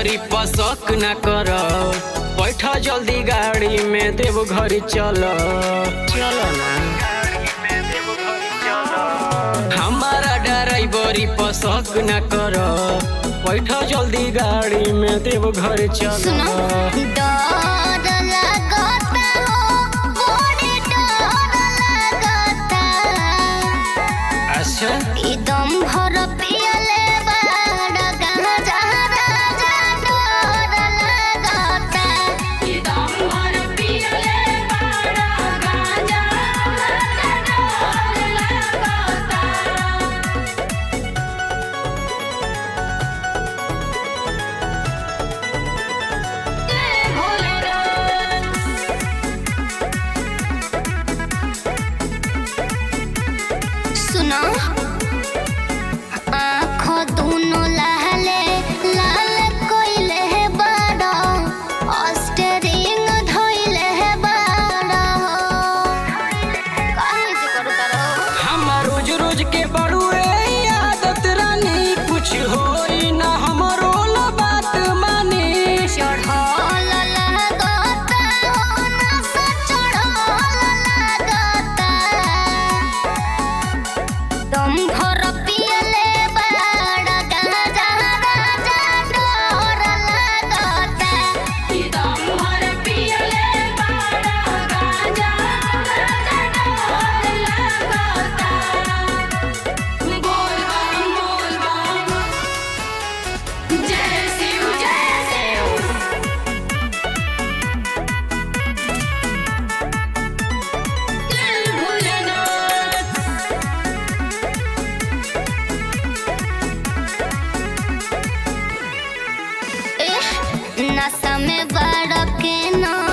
ड्राइवरी पर शक न कर बैठ जल्दी गाड़ी में देव घर चल चल ना हमारा ड्राइवरी पर शक न कर बैठ जल्दी गाड़ी में देव घर चल सुनो डर लगता हो बड़ी डर लगता अच्छा एकदम भर पियले बाड़ गांजा राजा डर लगता एकदम भर पियले बाड़ गांजा राजा डर लगता सुनो आँखों दोनों लाले लाल कोइले है बड़ा ऑस्टरिंग धोइले है बड़ा काहे से करू तारो हम रोज रोज के बड़ुए आदत रानी कुछ होई ना हमरो ला बात मानी चढ़ल लगता हो नशा चढ़ल लगता तुम भर पियले बड़ा गांजा राजा डर लगता तुम भर पियले बड़ा गांजा राजा डर लगता बोल बम बोल बम जय शिव जय शिव दिल भुलना नशा में बड़ के ना